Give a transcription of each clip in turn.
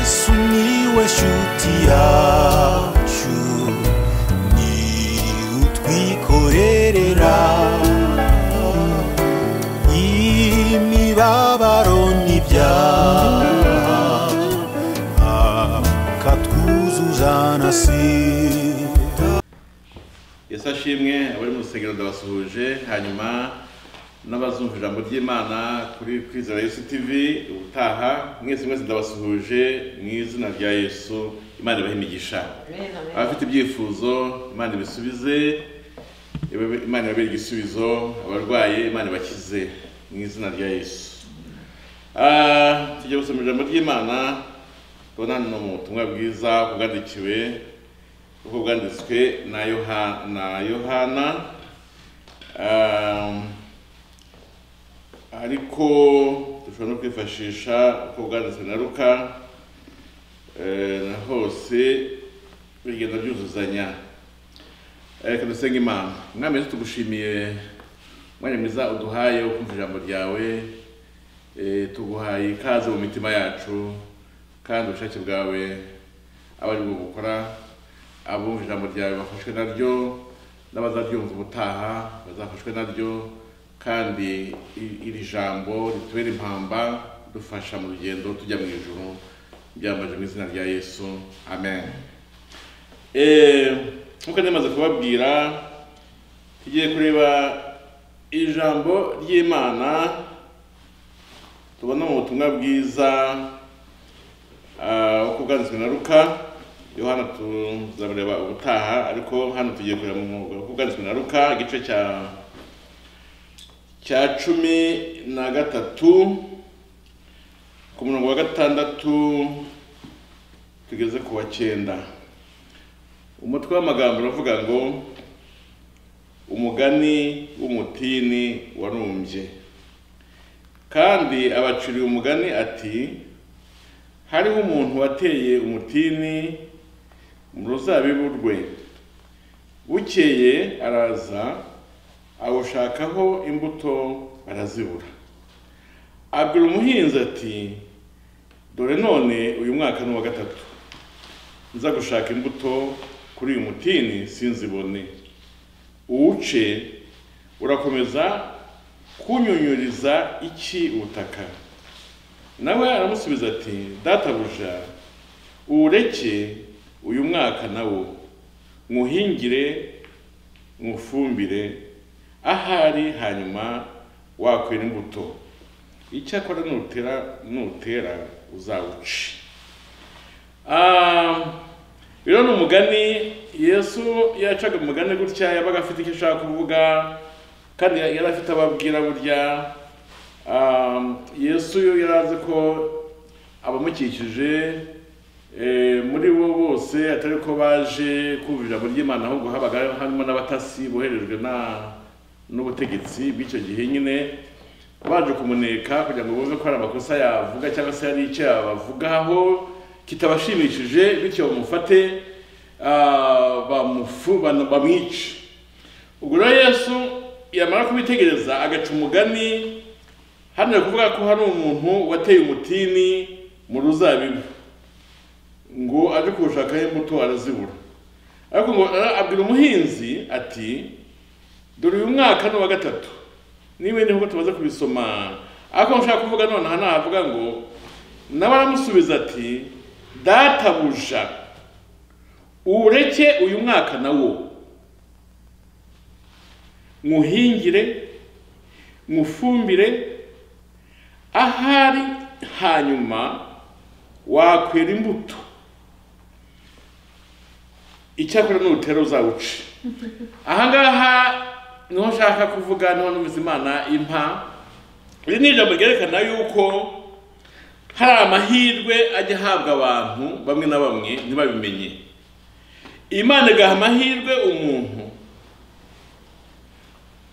Sumiłeś utiaciu Ni utwikorerera Imibabaro n'ibyaha Akatwuzuza na sida yesu ashimwe abari mu rusengero ndabasuhuje hanyuma n'abazumva ijambo ry'imana kuri kwizera yesu tivi ubutaha mwese mwese ndabasuhuje mu izina rya yesu imana ibahe imigisha abafite ibyifuzo imana ibisubize ibe- imana ibabere igisubizo abarwaye imana ibakize mu izina rya yesu Ah, tujya gusoma ijambo ry'imana tubona hano mu butumwa bwiza bwandikiwe kuko bwanditswe na Yoha- na yohana Um, ariko dushobora no kwifashisha uko bwanditswe na ruka eh, na hose bigenda byuzuzanya Eh, reka dusenge imana umwami yesu tugushimiye mwanya mwiza uduhaye wo kumva ijambo ryawe Eh, tuguhaye ikaze mu mitima yacu kandi ubushake bwawe abari mu gukora abumva ijambo ryawe bafashwe naryo n'abazaryumva ubutaha bazafashwe naryo kandi i- iri jambo ritubere impamba dufasha mu rugendo tujya mu ijuru byambaje mu izina rya yesu amen Eh, nk'uko nari maze kubabwira tugiye kureba ijambo ry'imana tubona mu butumwa bwiza Ah, uko bwanditswe na ruka yohana tuzamureba ubutaha ariko hano tugiye kureba mu mwuga uko bwanditswe na ruka igice cya cya cumi na gatatu ku murongo wa gatandatu tugeze ku wa cyenda umutwe w'amagambo uravuga ngo umugani w'umutini warumbye kandi abacuriye umugani ati hariho umuntu wateye umutini mu ruzabibu rwe bukeye araza awushakaho imbuto barazibura abwira umuhinzi ati dore none uyu mwaka ni uwa gatatu nza gushaka imbuto kuri uyu mutini sinzibone uwuce urakomeza kunyunyuriza iki ubutaka nawe aramusubiza ati databuja uwureke uyu mwaka nawo nywuhingire nywufumbire ahari hanyuma wakwera imbuto icyakora nutera nutera uzawuce Ah, rero ni umugani yesu iyo yacaga umugani gutya yabaga afite icyo ashaka kuvuga kandi yari afite ababwira burya Um, yesu yo yari azi ko abamukikije eh, muri bo bose atari ko baje kumva ijambo ry'imana ahubwo habaga harimo n'abatasi boherejwe na- n'ubutegetsi bw'icyo gihe nyine baje kumuneka kugira ngo bumve ko hari amakosa yavuga cyangwa se hari icyo yabavugaho kitabashimishije bityo bamufate ah, bamufu- bana- bamwice ubwo rero yesu yamara kubitegereza agaca umugani hano ari kuvuga ko hari umuntu wateye umutini mu ruzabibu ngo aje kuwushakaho imbuto arazibura ariko ngo ara- abwira umuhinzi ati dore uyu mwaka ni uwa gatatu niba ni nk'uko tumaze kubisoma ariko nshaka kuvuga nonaha nahavuga ngo nawe aramusubiza ati databuja uwureke uyu mwaka nawo muhingire mufumbire ahari hanyuma wakwera imbuto icyakora nutera uzawuce aha ngaha niho nshaka kuvuga niho numvise imana impa iri ni ijambo ryerekana yuko hari amahirwe ajya ahabwa abantu bamwe na bamwe ntibabimenye imana igaha amahirwe umuntu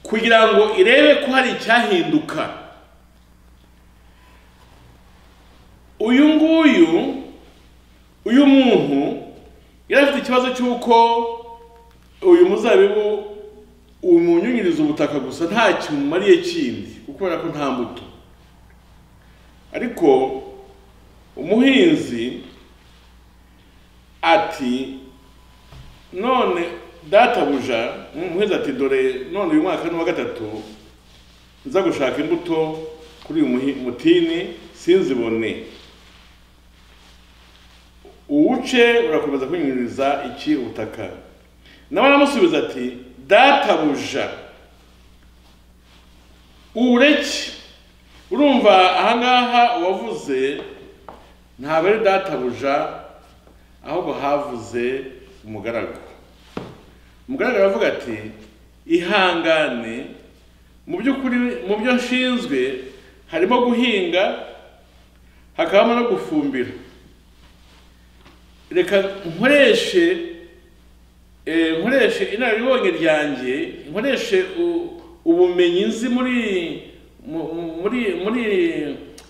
kugira ngo irebe ko hari icyahinduka uyu nguyu uyu muntu yari afite ikibazo cy'uko uyu muzabibu umunyunyiriza ubutaka gusa nta kimumariye kindi kubera ko nta mbuto ariko umuhinzi ati none databuja umuheza ati dore none uyu mwaka n'uwa gatatu nza gushaka imbuto kuri uyu muhi- mutini sinzibone uwuce urakomeza kunyuririza iki ubutaka nawe aramusubiza ati databuja uwureke urumva ahangaha uwavuze ntabwo ari databuja ahubwo havuze umugaragu umugaragu aravuga ati ihangane mu by'ukuri mu byo nshinzwe harimo guhinga hakabamo no gufumbira reka nkoreshe eh, nkoreshe inararibonye ryanjye nkoreshe u- ubumenyi nzi muri mu- mu- muri muri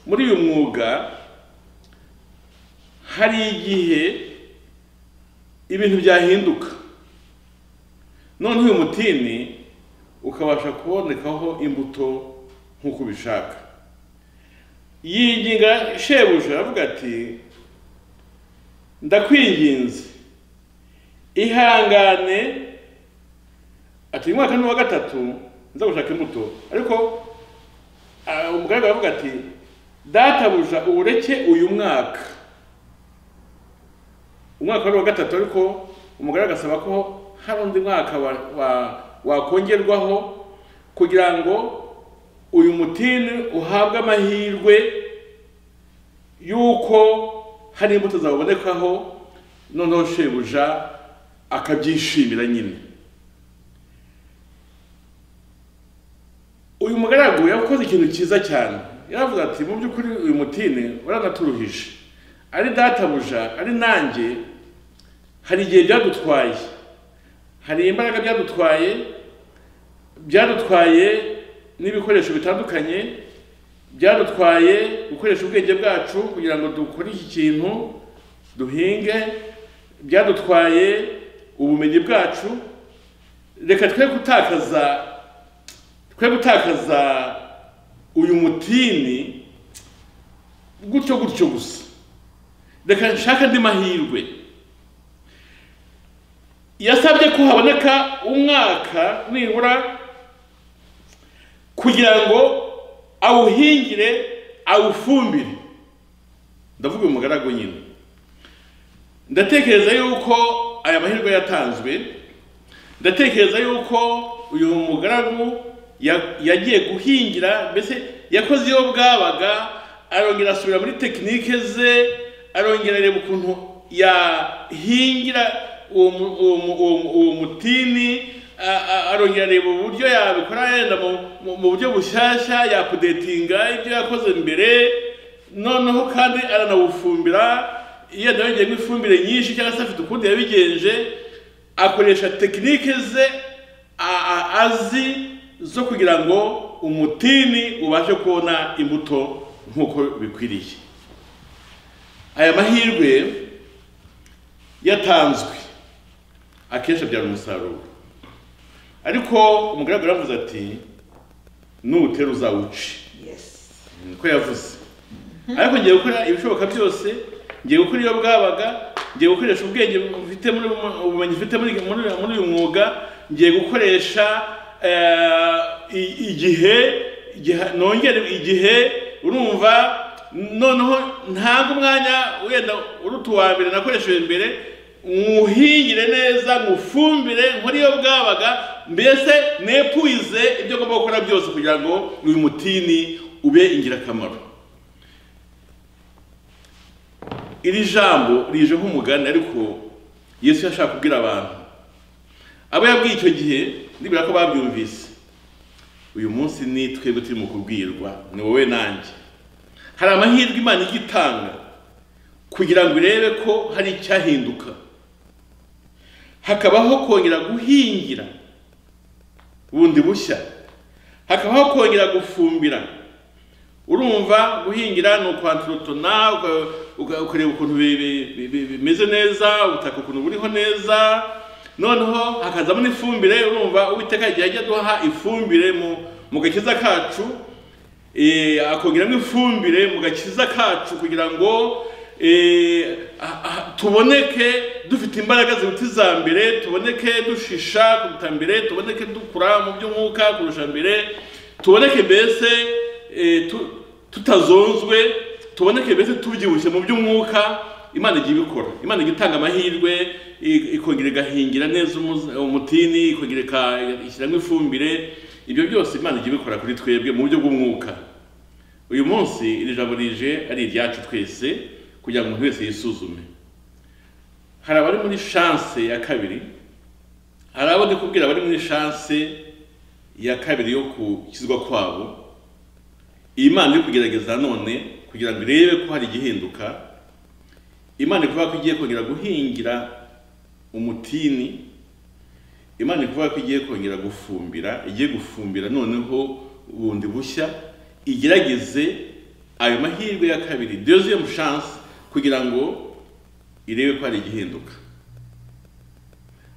muri uyu mwuga hari igihe ibintu byahinduka noneho uyu mutini ukabasha kubonekaho imbuto nk'uko ubishaka yinginga shebuja aravuga ati ndakwinginze ihangane ati uyu mwaka ni uwa gatatu nza gushaka imbuto ariko ah, umugaragu aravuga ati databuja uwureke uyu mwaka umwaka wari uwa gatatu ariko umugore agasaba ko hari undi mwaka wa- wa- wakongerwaho kugira ngo uyu mutini uhabwe amahirwe y'uko hari imbuto zabonekaho noneho shebuja akabyishimira nyine uyu mugaragu yakoze ikintu cyiza cyane yaravuze ati mu by'ukuri uyu mutini waranaturuhije ari databuja ari nanjye hari igihe byadutwaye hari imbaraga byadutwaye byadutwaye n'ibikoresho bitandukanye byadutwaye gukoresha ubwenge bwacu kugira ngo dukore iki kintu duhinge byadutwaye ubumenyi bwacu reka twe gutakaza twe gutakaza uyu mutini gutyo gutyo gusa reka nshaka andi mahirwe yasabye ko haboneka umwaka nibura kugira ngo awuhingire awufumbire ndavuga uyu mugaragu nyine ndatekereza yuko aya mahirwe yatanzwe ndatekereza yuko uyu mugaragu ya- yagiye guhingira mbese yakoze iyo bwabaga arongera asubira muri tekinike ze arongera areba ukuntu yahingira uwo mu- uwo mu- uwo mu- uwo mutini a- a- arongera areba uburyo yabikora yenda mu- mu- mu buryo bushyashya yapudetinga ibyo yakoze mbere noneho kandi aranawufumbira iyo yongeyemo ifumbire nyinshi cyangwa se afite ukundi yabigenje akoresha tekinike ze a- a- azi zo kugira ngo umutini ubashe kubona imbuto nk'uko bikwiriye aya mahirwe yatanzwe akenshi abyara umusaruro ariko umugaragu yaravuze ati nutera uzawuce Yes. ko yavuze ariko ngiye gukora ibishoboka byose ngiye gukora iyo bwabaga ngiye gukoresha ubwenge mfite muri ubumenyi mfite muri muri muri uyu mwuga ngiye gukoresha eh, i- igihe igiha- nongere igihe urumva noneho ntabwo umwanya wenda uruta uwa mbere nakoresheje mbere nywuhingire neza nywufumbire nkore iyo bwabaga mbese nepuize ibyo ngomba gukora byose kugira ngo uyu mutini ube ingirakamaro iri jambo rije nk'umugani ariko yesu yashaka kubwira abantu abo yabwiye icyo gihe nibura ko babyumvise uyu munsi ni twebwe turi mu kubwirwa ni wowe nanjye hari amahirwe imana ijya itanga kugira ngo irebe ko hari icyahinduka hakabaho kongera guhingira bundi bushya hakabaho kongera gufumbira urumva guhingira ni ukwantorotona ukareba ukuntu bi- bi- bi- bi- bimeze neza ubutaka ukuntu buriho neza noneho hakazamo n'ifumbire urumva uwiteka igihe ajya duha ifumbire mu mu gakiza kacu eh, akongeramo ifumbire mu gakiza kacu kugira ngo eh, ah- ah, tuboneke dufite imbaraga ziruta iza mbere tuboneke dushisha kuruta mbere tuboneke dukura mu by'umwuka kurusha mbere tuboneke mbese eh, tu- tutazonzwe tuboneke mbese tubyibushye mu by'umwuka imana igiye ibikora imana igiye itanga amahirwe i- ikongera igahingira neza umuzi- umutini ikongera ika- ishyiramo ifumbire ibyo byose imana igiye ibikora kuri twebwe mu buryo bw'umwuka uyu munsi iri jambo rije ari iryacu twese kugira ngo umuntu wese yisuzume hari abari muri shanse ya kabiri hari abo ndi kubwira bari muri shanse ya kabiri yo gukizwa kwabo iyi Imana iri kugerageza none kugira ngo irebe ko hari igihinduka Imana iri kuvuga ko igiye kongera guhingira umutini Imana iri kuvuga ko igiye kongera gufumbira igiye gufumbira noneho bundi bushya igerageze ayo mahirwe ya kabiri deuxième chance kugira ngo irebe ko hari igihinduka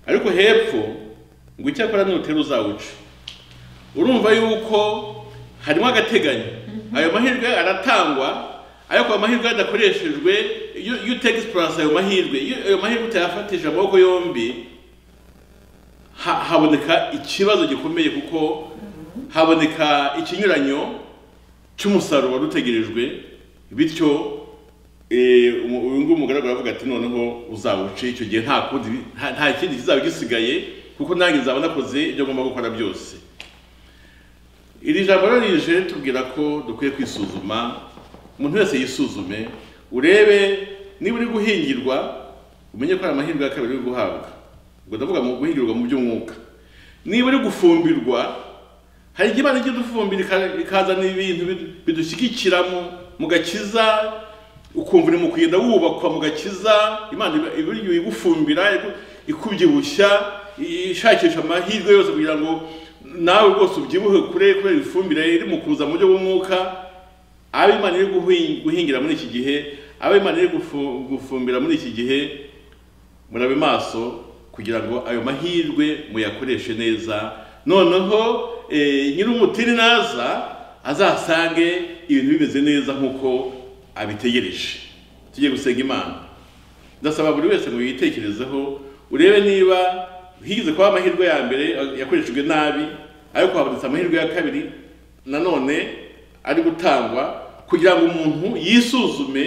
ariko hepfo ngo icyakora nutera uzawuca urumva yuko harimo agateganyo ayo mahirwe aratangwa ariko ayo mahirwe yadakoreshejwe iyo iyo uteka esipuranse ayo mahirwe iyo ayo mahirwe utayafatije amaboko yombi ha- haboneka ikibazo gikomeye kuko haboneka ikinyuranyo cy'umusaruro wari utegerejwe bityo eh, umu- uyu nguyu umugaragu aravuga ati noneho uzawuce icyo gihe nta kundi bi- nta- nta kindi kizaba gisigaye kuko nanjye nzaba nakoze ibyo ngomba gukora byose iri jambo rero rije tubwira ko dukwiye kwisuzuma umuntu wese yisuzume urebe niba uri guhingirwa umenye ko hari amahirwe ya kabiri uri guhabwa ubwo ndavuga mu guhingirwa mu by'umwuka niba uri gufumbirwa hari igihe imana ijya idufumbira ika- ikazana ibintu bidu- bidushyigikiramo mu gakiza ukumva uri mu kugenda wubakwa mu gakiza imana iba- iba iri igufumbira iku- ikubyibushya i- ishakisha amahirwe yose kugira ngo nawe rwose ubyibuhe kure kubera ifumbire iri mu kuza mu buryo bw'umwuka abo imana iri guhi- guhingira muri iki gihe abo imana iri gufu- gufumbira muri iki gihe murabe maso kugira ngo ayo mahirwe muyakoreshe neza noneho eh, nyiri umutini naza azasange ibintu bimeze neza nk'uko abitegereje tujye gusenga imana ndasaba buri wese ngo yitekerezeho urebe niba higeze kuba amahirwe ya mbere yakoreshejwe nabi ariko habonetse amahirwe ya kabiri nanone ari gutangwa kugira ngo umuntu yisuzume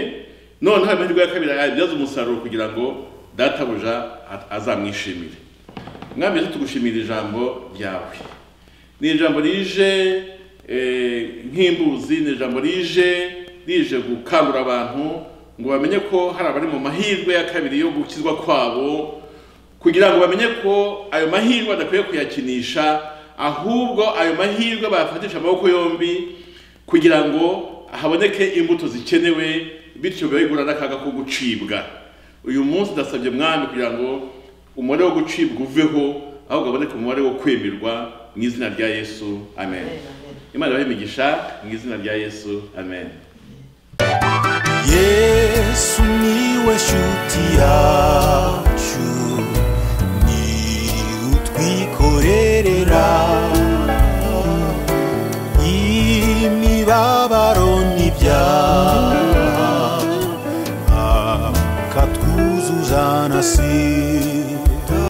noneho ayo mahirwe ya kabiri ayabyaze umusaruro kugira ngo databuja a- azamwishimire mwami yesu tugushimira ijambo ryawe ni ijambo rije eh, nk'imbuzi ni ijambo rije rije gukangura abantu ngo bamenye ko hari abari mu mahirwe ya kabiri yo gukizwa kwabo kugira ngo bamenye ko ayo mahirwe adakwiye kuyakinisha ahubwo ayo mahirwe bayafatisha amaboko yombi kugira ngo haboneke imbuto zikenewe bityo bigura n'akaga ko gucibwa uyu munsi ndasabye mwami kugira ngo umubare wo gucibwa uveho ahubwo haboneke umubare wo kwemerwa mu izina rya yesu amen imana ibahe imigisha mu izina rya yesu amen yesu niwe shuti yacu ni utwikorerera